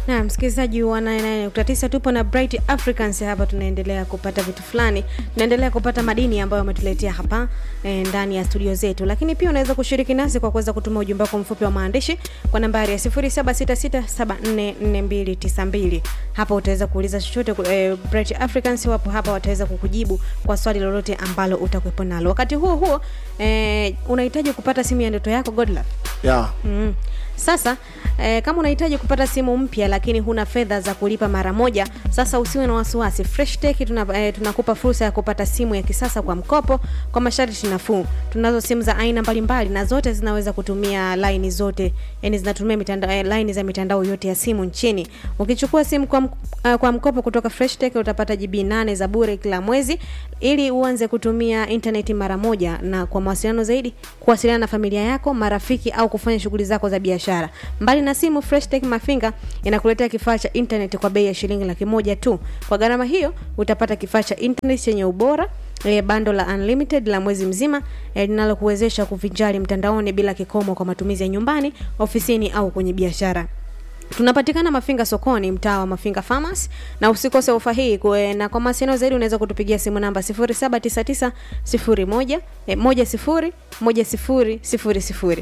na msikilizaji wa 99.9 tupo na Bright Africans hapa, tunaendelea kupata vitu fulani, tunaendelea kupata madini ambayo wametuletea hapa e, ndani ya studio zetu, lakini pia unaweza kushiriki nasi kwa kuweza kutuma ujumbe wako mfupi wa maandishi kwa nambari ya 0766744292. Hapa utaweza kuuliza chochote e, Bright Africans wapo hapa, wataweza kukujibu kwa swali lolote ambalo utakuwepo nalo. Wakati huo huo e, unahitaji kupata simu ya ndoto yako Godlove? yeah. Mm. Sasa eh, kama unahitaji kupata simu mpya lakini huna fedha za kulipa mara moja, sasa usiwe na wasiwasi. Fresh Tech tuna, eh, tunakupa fursa ya kupata simu ya kisasa kwa mkopo kwa masharti nafuu. Tunazo simu za aina mbalimbali na zote zinaweza kutumia laini zote, yani zinatumia mitandao eh, laini za mitandao yote ya simu nchini. Ukichukua simu kwa, uh, kwa mkopo kutoka Fresh Tech utapata GB 8 za bure kila mwezi ili uanze kutumia intaneti mara moja, na kwa mawasiliano zaidi kuwasiliana na familia yako, marafiki au kufanya shughuli zako za biashara. Mbali na simu, Fresh Tech Mafinga inakuletea kifaa cha internet kwa bei ya shilingi laki moja tu. Kwa gharama hiyo utapata kifaa cha internet chenye ubora e, bando la unlimited la mwezi mzima e, linalokuwezesha kuvinjari mtandaoni bila kikomo kwa matumizi ya nyumbani, ofisini au kwenye biashara. Tunapatikana Mafinga sokoni, mtaa wa Mafinga Farmers, na usikose ofa hii kwe, na kwa mawasiliano zaidi unaweza kutupigia simu namba 0799 01 eh, 10 10 00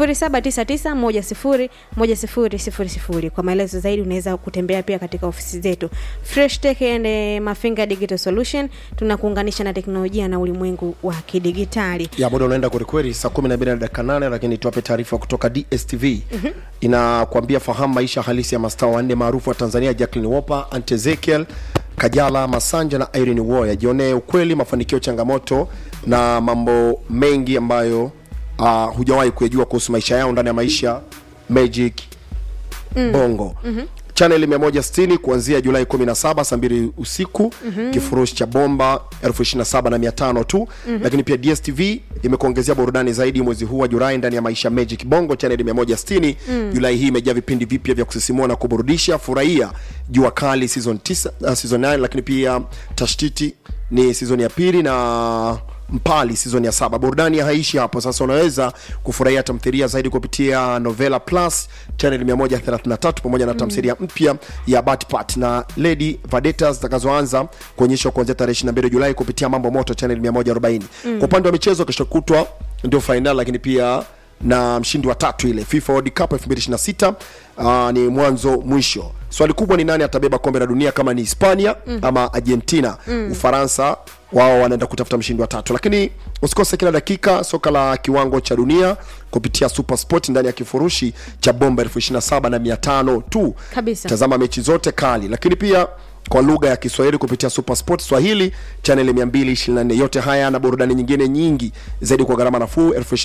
0799 10 10 Kwa maelezo zaidi unaweza kutembea pia katika ofisi zetu Fresh Tech and eh, Mafinga Digital Solution. Tunakuunganisha na teknolojia na ulimwengu wa kidigitali. ya muda unaenda kwelikweli saa kumi na mbili na dakika nane lakini tuwape taarifa kutoka dstv mm-hmm. inakwambia fahamu maisha halisi ya mastaa wanne maarufu wa tanzania jacklin wopa ante ezekiel kajala masanja na irene woya jionee ukweli mafanikio changamoto na mambo mengi ambayo uh, hujawahi kuyajua kuhusu maisha yao ndani ya maisha magic mm. bongo mm-hmm chaneli 160 kuanzia julai 17 saa mbili usiku mm-hmm. kifurushi cha bomba 275 na 500 tu mm-hmm. lakini pia dstv imekuongezea burudani zaidi mwezi huu wa julai ndani ya maisha magic bongo chaneli 160 mm. julai hii imejaa vipindi vipya vya kusisimua na kuburudisha furahia jua kali season 9 uh, season 9 lakini pia tashtiti ni season ya pili na mpali season ya saba burudani haishi hapo sasa unaweza kufurahia tamthilia zaidi kupitia novela plus channel 133 pamoja na tamthilia mpya ya batpat na lady vadeta zitakazoanza kuonyeshwa kuanzia tarehe 22 julai kupitia mambo moto channel 140 mm. kwa upande wa michezo kesho kutwa ndio fainali lakini pia na mshindi wa tatu ile fifa world cup 2026 uh, ni mwanzo mwisho swali kubwa ni nani atabeba kombe la dunia kama ni hispania mm. ama argentina mm. ufaransa wao wanaenda kutafuta mshindi wa tatu lakini usikose kila dakika soka la kiwango cha dunia kupitia super sport ndani ya kifurushi cha bomba 27 na 500 tu Kabisa. tazama mechi zote kali lakini pia kwa lugha ya kiswahili kupitia super sport swahili chaneli 224 yote haya na burudani nyingine nyingi zaidi kwa gharama nafuu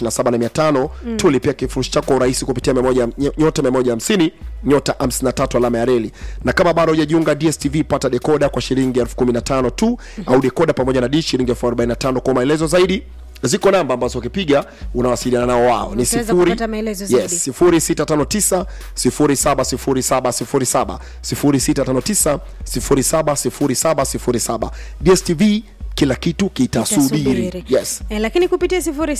275 mm. tulipia kifurushi chako kwa urahisi kupitia memoja, nyota 150 nyota 53 alama ya reli na kama bado hujajiunga dstv pata dekoda kwa shilingi 15 tu mm-hmm. au dekoda pamoja na dish shilingi 45 kwa maelezo zaidi ziko namba ambazo ukipiga unawasiliana nao wao ni Utaweza sifuri kupata maelezo zaidi. yes, sifuri sita tano tisa sifuri saba sifuri saba sifuri saba sifuri sita tano tisa sifuri saba sifuri saba sifuri saba dstv kila kitu kitasubiri Itasubiri. yes Eh, lakini kupitia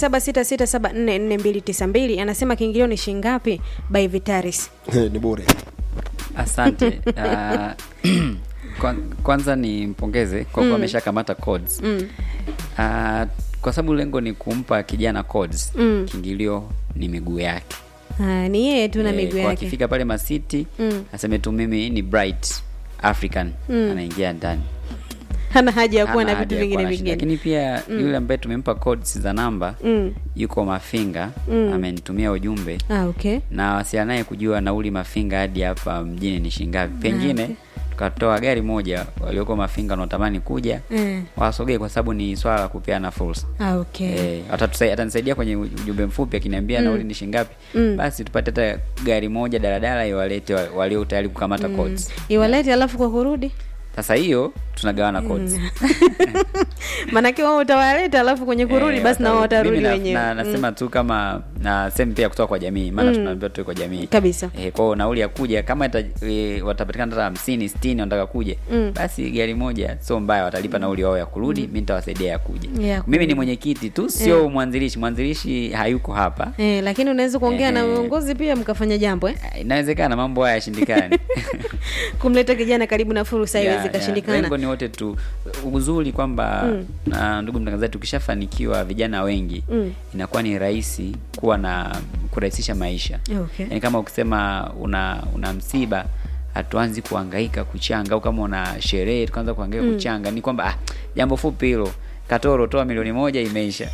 0766744292 anasema kiingilio ni shingapi by Vitaris. ni bure asante uh, kwan- kwanza ni mpongeze kwa kuwa ameshakamata codes mm. uh, kwa sababu lengo ni kumpa kijana codes mm. kiingilio ni miguu yake Ah, ni yeye tu na Eh, miguu kwa yake. akifika pale masiti Mm. aseme tu mimi ni bright african anaingia ndani Hana haja ya kuwa Hana na haja vitu ya vingine kuwa na shida. vingine. lakini pia yule ambaye tumempa codes za namba Mm. yuko mafinga amenitumia ujumbe Ah, okay. na wasiana naye kujua nauli mafinga hadi hapa mjini ni shingapi pengine okay. tukatoa gari moja walioko mafinga wanaotamani kuja Mm. wasogee kwa sababu ni swala la kupeana fursa Ah, okay. Eh, atatusai- atanisaidia kwenye ujumbe mfupi akiniambia nauli ni shingapi basi tupate hata gari moja daladala iwalete wa- walio tayari kukamata codes Iwalete alafu kwa kurudi sasa hiyo tunagawana codes maanake wao utawaleta alafu kwenye kurudi Eh, basi na wao watarudi. watarudi Mimi na- wenyewe na, nasema tu kama na sehemu pia kutoka kwa jamii maana tunaambiwa tuwe kwa jamii Kabisa. eh, kwao nauli ya kuja kama ita, e, watapatikana hata hamsini sitini wanataka kuja basi gari moja sio mbaya watalipa nauli wao ya kurudi mi nitawasaidia ya kuja Ya mimi kuja. ni mwenyekiti tu sio mwanzilishi mwanzilishi hayuko hapa Eh, lakini unaweza kuongea na Eh. uongozi pia mkafanya jambo eh? Ah, inawezekana mambo haya yashindikani kumleta kijana karibu na fursa Ya, haiwezi ya. kashindikana lengo ni wote tu uzuri kwamba na ndugu mtangazaji tukishafanikiwa vijana wengi Mm. inakuwa ni rahisi kuwa na kurahisisha maisha Okay. yaani kama ukisema una una msiba hatuanzi kuhangaika kuchanga au kama una sherehe tukaanza kuhangaika kuchanga ni kwamba ah, jambo fupi hilo katoro toa milioni moja imeisha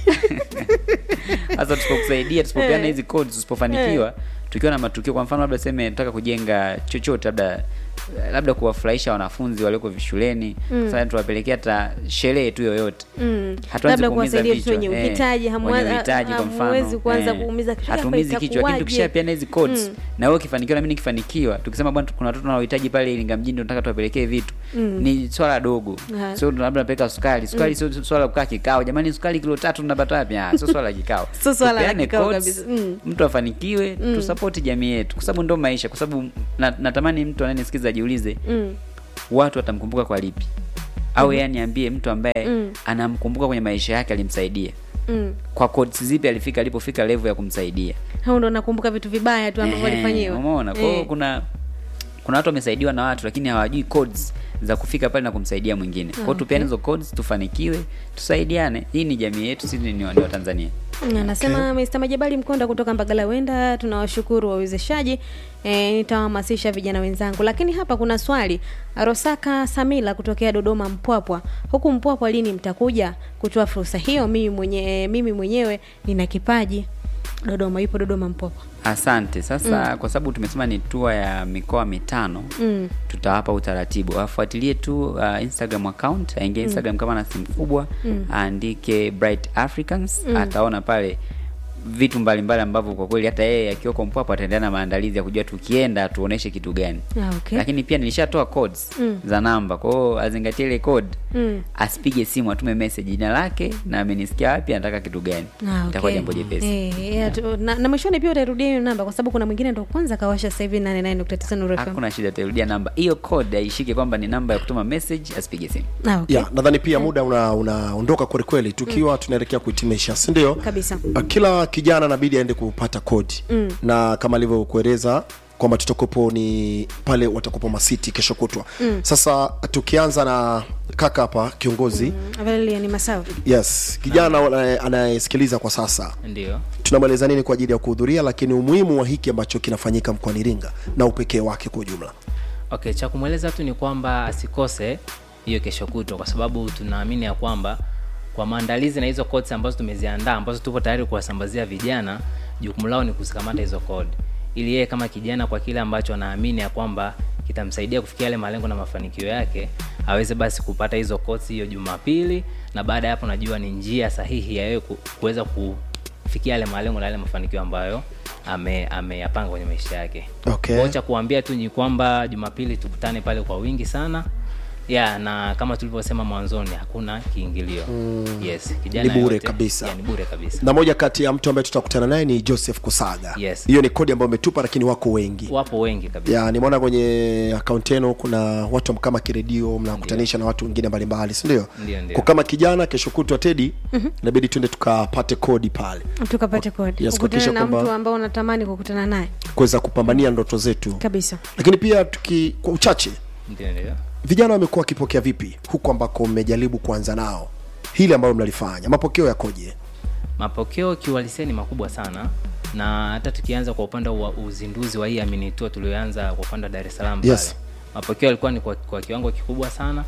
sasa tusipokusaidia tusipopeana hizi codes tusipofanikiwa tukiwa na matukio kwa mfano labda seme nataka kujenga chochote labda labda kuwafurahisha wanafunzi walioko shuleni mm. sasa tuwapelekea hata sherehe tu yoyote Mm. Hatuanzi labda kuumiza kuwasaidia watu vichwa. wenye Eh, uhitaji hamwa- wenye uhitaji kwa mfano hamwezi kuanza eh, kuumiza kichwa, hatuumizi hapa kichwa lakini itakuwaje? tukishapeana hizi codes na wewe ukifanikiwa na mimi nikifanikiwa tukisema bwana kuna watoto wanaohitaji pale Iringa mjini tunataka tuwapelekee vitu ni swala dogo Ha. sio labda napeleka sukari sukari sio swala la kukaa kikao jamani sukari kilo tatu tunapata wapi ah sio swala la kikao Sio swala la Tupeane kikao codes, kabisa. Mm. mtu afanikiwe tusapoti jamii yetu kwa sababu ndo maisha kwa sababu na, natamani mtu ananisikiza ajiulize Mm. watu watamkumbuka kwa lipi au yeye aniambie mtu ambaye anamkumbuka kwenye maisha yake alimsaidia Mm. kwa codes zipi alifika alipofika level ya kumsaidia hao ndo nakumbuka vitu vibaya tu ambavyo Ehe, walifanyiwa umeona kwa hiyo Eh. kuna kuna watu wamesaidiwa na watu lakini hawajui codes za kufika pale na kumsaidia mwingine kwao Okay. tupeane hizo codes tufanikiwe tusaidiane hii ni jamii yetu sisi ni, ni wa Tanzania anasema Mr. Majabali Mkonda kutoka Mbagala Wenda, tunawashukuru wawezeshaji. E, nitawahamasisha vijana wenzangu, lakini hapa kuna swali. Rosaka Samila kutokea Dodoma Mpwapwa, huku Mpwapwa lini mtakuja kutoa fursa hiyo? Mimi mwenye, mimi mwenyewe nina kipaji. Dodoma, yupo Dodoma Mpwapwa. asante sasa kwa sababu tumesema ni tua ya mikoa mitano Mm. tutawapa utaratibu afuatilie tu uh, instagram account aingie instagram kama na simu kubwa aandike bright africans ataona pale vitu mbalimbali ambavyo kwa kweli hata yeye akiwako mpwapo ataendelea na maandalizi ya kujua tukienda tuoneshe kitu gani Ah, okay. lakini pia nilishatoa codes za namba kwa hiyo azingatie ile code Mm. asipige simu atume message jina lake na amenisikia wapi anataka kitu gani Ah, itakuwa okay. jambo jepesi Eh, yeah, tu- na, na mwishoni pia utairudia hiyo namba kwa sababu kuna mwingine ndo kwanza kawasha sasa hivi 89.9 Nuru FM. hakuna shida tairudia namba hiyo code aishike kwamba ni namba ya kutuma message asipige simu Ah, okay. ya nadhani pia muda una- unaondoka kwelikweli tukiwa tunaelekea kuhitimisha si ndio Kabisa. Uh, kila kijana anabidi aende kupata kodi mm. na kama alivyokueleza kwamba tutakuwepo ni pale watakuwepo masiti kesho kutwa mm. sasa tukianza na kaka hapa kiongozi mm. Valeria ni masawa. yes kijana anaye- anayesikiliza kwa sasa ndio tunamweleza nini kwa ajili ya kuhudhuria lakini umuhimu wa hiki ambacho kinafanyika mkoani iringa na upekee wake kwa ujumla okay cha kumweleza tu ni kwamba asikose hiyo kesho kutwa kwa sababu tunaamini ya kwamba kwa maandalizi na hizo codes ambazo tumeziandaa ambazo tupo tayari kuwasambazia vijana jukumu lao ni kuzikamata hizo code ili yeye kama kijana kwa kile ambacho anaamini ya kwamba kitamsaidia kufikia yale malengo na mafanikio yake aweze basi kupata hizo codes hiyo jumapili na baada ya hapo najua ni njia sahihi ya yeye ku- kuweza kufikia yale malengo na yale mafanikio ambayo ame- ameyapanga kwenye maisha yake Okay. Kwa cha kuambia tu ni kwamba jumapili tukutane pale kwa wingi sana ya na kama tulivyosema mwanzoni hakuna kiingilio mm. yes kijana Ni bure yote- kabisa. ya, ni bure kabisa na moja kati ya mtu ambaye tutakutana naye ni joseph kusaga Yes. hiyo ni kodi ambayo umetupa lakini wako wengi wapo wengi kabisa ya nimeona kwenye akaunti yenu kuna watu kama kiredio mnakutanisha na watu wengine mbalimbali sindio Ndio, ndio. kwa kama kijana kesho kutwa tedi inabidi tuende tukapate kodi pale tukapate kodi Yes, ukutane kuhakikisha na kwamba- mtu ambao unatamani kukutana naye kuweza kupambania ndoto zetu kabisa lakini pia tuki kwa uchache ndio ndio vijana wamekuwa wakipokea vipi huku ambako mmejaribu kuanza nao hili ambalo mnalifanya mapokeo yakoje mapokeo kiuhalisia ni makubwa sana na hata tukianza kwa upande wa uzinduzi wa hii aminitua tulioanza kwa upande wa dar es salaam pale Yes. mapokeo yalikuwa ni kwa, kwa kiwango kikubwa sana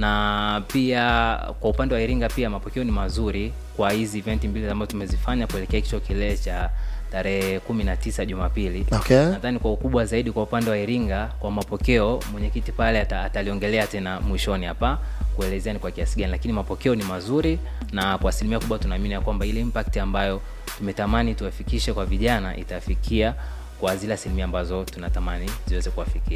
na pia kwa upande wa iringa pia mapokeo ni mazuri kwa hizi eventi mbili ambazo tumezifanya kuelekea kicho kilele cha tarehe kumi na tisa jumapili Okay. nadhani kwa ukubwa zaidi kwa upande wa iringa kwa mapokeo mwenyekiti pale ata- ataliongelea tena mwishoni hapa kuelezea ni kwa kiasi gani lakini mapokeo ni mazuri na kwa asilimia kubwa tunaamini ya kwamba ile impact ambayo tumetamani tuwafikishe kwa vijana itafikia kwa zile asilimia ambazo tunatamani ziweze kuwafikia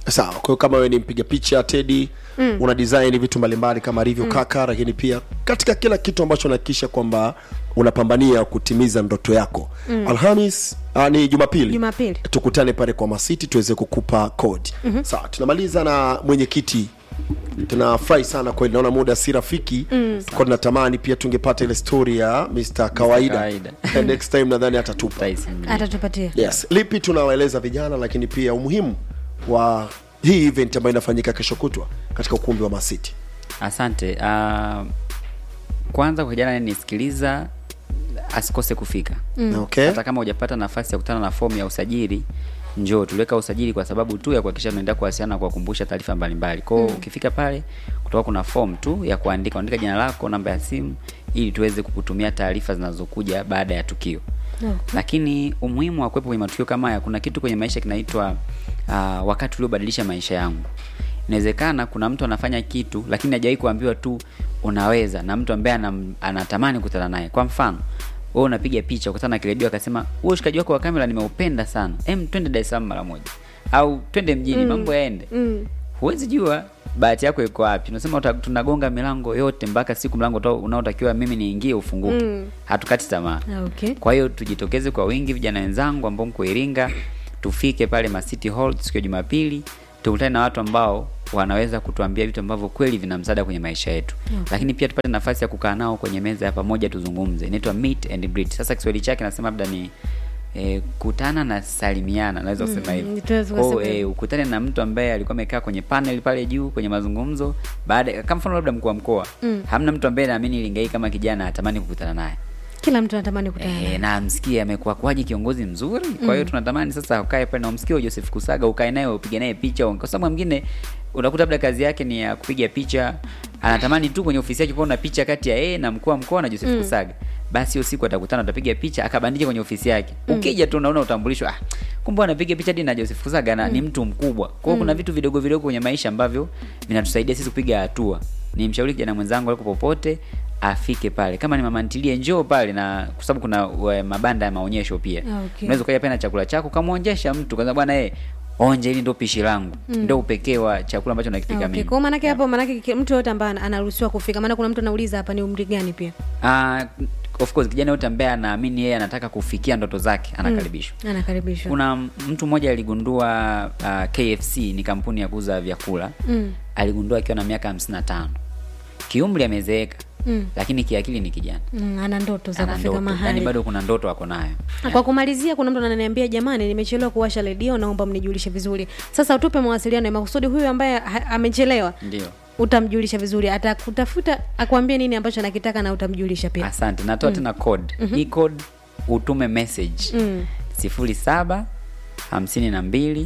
sawa kwa hiyo kama wewe ni mpiga picha tedi mm. una design vitu mbalimbali kama review mm. kaka lakini pia katika kila kitu ambacho unahakikisha kwamba unapambania kutimiza ndoto yako mm. alhamis uh, ni jumapili Jumapili. tukutane pale kwa masiti tuweze kukupa kodi mm-hmm. sawa tunamaliza na mwenyekiti tunafurahi sana kweli naona muda si rafiki mm. tuko tunatamani pia tungepata ile story ya mr kawaida, Kawaida. next time nadhani atatupa Tyson. atatupatia yes lipi tunawaeleza vijana lakini pia umuhimu wa hii event ambayo inafanyika kesho kutwa katika ukumbi wa masiti asante uh, kwanza kwa kijana anayenisikiliza asikose kufika mm. okay hata kama hujapata nafasi ya kukutana na fomu ya usajili njoo tuliweka usajili kwa sababu tu ya kuhakikisha tunaendelea kuwasiliana na kuwakumbusha taarifa mbalimbali kwao mm. ukifika pale kutoka kuna fomu tu ya kuandika unaandika jina lako namba ya simu ili tuweze kukutumia taarifa zinazokuja baada ya tukio Okay. lakini umuhimu wa kuwepo kwenye matukio kama haya kuna kitu kwenye maisha kinaitwa uh, wakati uliobadilisha maisha yangu inawezekana kuna mtu anafanya kitu lakini hajawahi kuambiwa tu unaweza na mtu ambaye anam, anatamani kukutana naye kwa mfano wewe unapiga picha ukutana na kiredio akasema huo ushikaji wako wa kamera nimeupenda sana em twende dar es salaam mara moja au twende mjini mm. mambo yaende mm. huwezi jua bahati yako iko wapi unasema uta- tunagonga milango yote mpaka siku mlango uta- unaotakiwa mimi niingie ufunguke Mm. hatukati tamaa Ah, okay. kwa hiyo tujitokeze kwa wingi vijana wenzangu ambao mko iringa tufike pale macity hall siku ya jumapili tukutane na watu ambao wanaweza kutuambia vitu ambavyo kweli vina msaada kwenye maisha yetu Okay. lakini pia tupate nafasi ya kukaa nao kwenye meza ya pamoja tuzungumze inaitwa meet and greet sasa kiswahili chake nasema labda ni E, kutana na salimiana naweza kusema Mm, hivyo tunaweza Kwa hiyo, kusema eh, hivyo. ukutane na mtu ambaye alikuwa amekaa kwenye panel pale juu kwenye mazungumzo baada kama mfano labda mkuu wa mkoa Mm. hamna mtu ambaye naamini Iringa hii kama kijana atamani kukutana naye kila mtu anatamani kutana Eh, naye. na amsikie amekuwa kwaje kiongozi mzuri kwa hiyo tunatamani sasa ukae pale na umsikie huyo Joseph Kusaga ukae naye upige naye picha kwa sababu mwingine unakuta labda kazi yake ni ya kupiga picha anatamani tu kwenye ofisi yake kuona picha kati ya yeye na mkuu wa mkoa na Joseph Kusaga basi hiyo siku atakutana atapiga picha akabandika kwenye ofisi yake ukija tu unaona utambulisho ah kumbe anapiga picha hadi na Joseph Kusaga na ni mtu mkubwa kwa hiyo kuna vitu vidogo vidogo kwenye maisha ambavyo vinatusaidia sisi kupiga hatua ni mshauri kijana mwenzangu aliko popote afike pale kama ni mama ntilie njoo pale na kwa sababu kuna we, mabanda ya maonyesho pia Ah, okay. unaweza ukaja pale na chakula chako kamwonjesha mtu kwanza bwana eh onje hili ndo pishi langu ndo upekee wa chakula ambacho nakipika Okay. mimi Kwa maanake hapo maanake ki- mtu yote ambaye ana- anaruhusiwa kufika maana kuna mtu anauliza hapa ni umri gani pia Ah, of course kijana yote ambaye anaamini yeye anataka kufikia ndoto zake anakaribishwa anakaribishwa kuna mtu mmoja aligundua uh, KFC ni kampuni ya kuuza vyakula Mm. aligundua akiwa na miaka 55 kiumri amezeeka Mm. lakini kiakili ni kijana Mm, ana ndoto za ana kufika ndoto yani mahali bado kuna ndoto ako nayo kwa kumalizia kuna mtu ananiambia jamani nimechelewa kuwasha redio naomba mnijulishe vizuri sasa utupe mawasiliano ya makusudi huyu ambaye ha- amechelewa ndio utamjulisha vizuri atakutafuta akuambie nini ambacho anakitaka na utamjulisha pia asante natoa tena code hii code utume message Mm. sifuri saba hamsini na mbili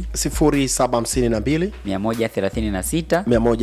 0752 mia moja thelathini na sita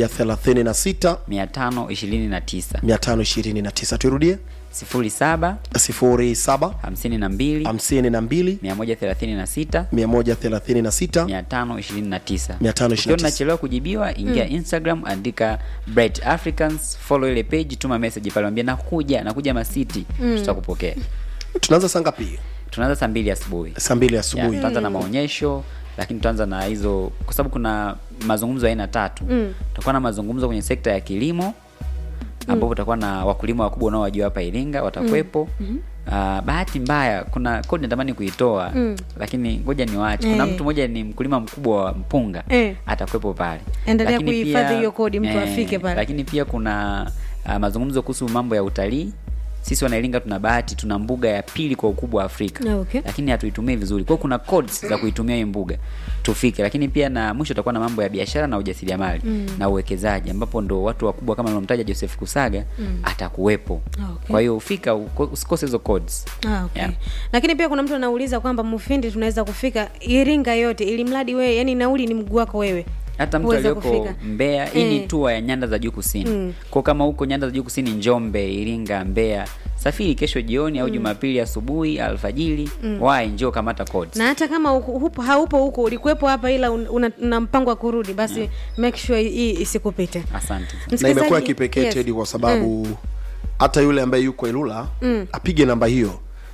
136 mia tano ishirini na tisa 529 tuirudie sifuri saba 07 hamsini na mbili 52 mia moja thelathini na sita 136 mia tano ishirini na tisa 529. ukiwa unachelewa kujibiwa ingia instagram andika bright africans follow ile page tuma message pale ambia nakuja nakuja masiti tutakupokea tunaanza saa ngapi tunaanza saa mbili asubuhi saa mbili Ya, asubuhi tutaanza na maonyesho lakini tutaanza na hizo kwa sababu kuna mazungumzo ya aina tatu Mm. tutakuwa na mazungumzo kwenye sekta ya kilimo ambapo tutakuwa na wakulima wakubwa unaowajua hapa iringa watakuwepo Uh, bahati mbaya kuna kodi natamani kuitoa Mm. lakini ngoja niwaache kuna Eh. mtu mmoja ni mkulima mkubwa wa mpunga Eh. atakuwepo pale Endelea Lakini kuhifadhi pia- hiyo kodi, mtu afike pale. lakini pia kuna uh, mazungumzo kuhusu mambo ya utalii sisi wanairinga tuna bahati tuna mbuga ya pili kwa ukubwa wa afrika Ah, okay. lakini hatuitumii vizuri kwao kuna codes za kuitumia hiyo mbuga tufike lakini pia na mwisho utakuwa na mambo ya biashara na ujasiriamali Mm. na uwekezaji ambapo ndo watu wakubwa kama nilomtaja joseph kusaga Mm. atakuwepo Ah, okay. kwa hiyo ufika uko- usikose hizo codes Ah, okay. Yeah. lakini pia kuna mtu anauliza kwamba mufindi tunaweza kufika iringa yote ili mradi wewe yani nauli ni mguu wako wewe hata mtu Uweze aliyoko kufika. mbeya hii ni Eh. tua ya nyanda za juu kusini Mm. kwa kama huko nyanda za juu kusini njombe iringa mbeya safiri kesho jioni au jumapili asubuhi alfajiri wai njoo kamata codes na hata kama uko- hupo haupo huko ulikuwepo hapa ila un- una, una mpango wa kurudi basi make sure hii isikupite asante na Msikilizaji- imekuwa kipekee yes. tedi kwa sababu hata yule ambaye yuko ilula apige namba hiyo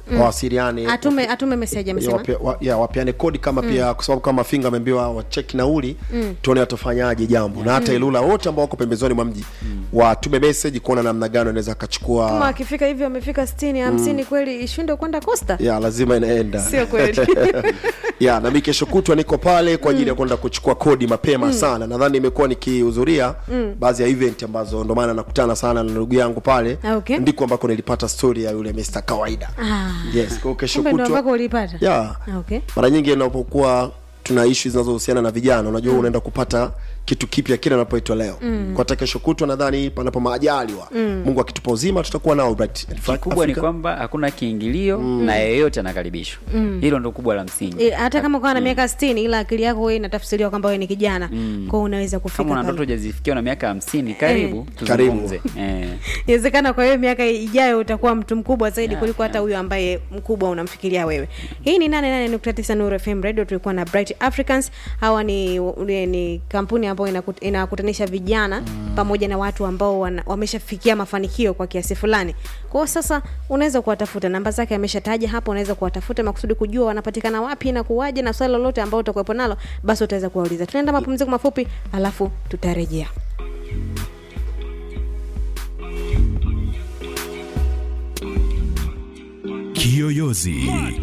wawasiliane atume atume message ya, amesema wapia- wa- ya, wapeane kodi kama pia kwa sababu kama finga ameambiwa wacheki nauli tuone watafanyaje jambo na hata ilula wote ambao wako pembezoni mwa mji watume message kuona namna gani wanaweza kama akachukua akifika hivyo amefika 60 50 kweli ishinde kwenda Costa ya lazima inaenda sio kweli ya na mi kesho kutwa niko pale kwa ajili ya kwenda kuchukua kodi mapema sana nadhani nimekuwa nikihudhuria baadhi ya event ambazo ndo maana nakutana sana na ndugu yangu pale Ah, okay. ndiko ambako nilipata story ya yule Mr. kawaida Ah. yes kwa hiyo kesho kumbe ndo ambako kutwa ulipata ya Ah, okay mara nyingi inapokuwa tuna ishu zinazohusiana na vijana unajua unaenda kupata kitu kipya kile anapoitwa leo mm. kwa hata kesho kutwa nadhani panapo maajaliwa mm. mungu akitupa uzima tutakuwa nao Bright. In fact, kubwa ni Afrika- kwamba hakuna kiingilio na yeyote anakaribishwa hilo ndo kubwa la msingi E, hata kama ukawa na miaka 60 ila akili yako wewe inatafsiriwa kwamba wewe ni kijana mm. kwao unaweza kufika kama una pale. ndoto hujazifikia na miaka hamsini karibu Karibu. tuzungumze eh. inawezekana kwa hiyo miaka ijayo utakuwa mtu mkubwa zaidi Yeah, kuliko hata huyo ambaye mkubwa unamfikiria wewe hii ni 88.9 Nuru FM radio tulikuwa na Bright Africans hawa ni, ni, ni kampuni ambayo inakut- inakutanisha vijana mm. pamoja na watu ambao wana- wameshafikia mafanikio kwa kiasi fulani kwa hiyo sasa unaweza kuwatafuta namba zake ameshataja hapo unaweza kuwatafuta makusudi kujua wanapatikana wapi na kuwaje na swali lolote ambao utakuwepo nalo basi utaweza kuwauliza tunaenda mapumziko mafupi alafu tutarejea Kiyoyozi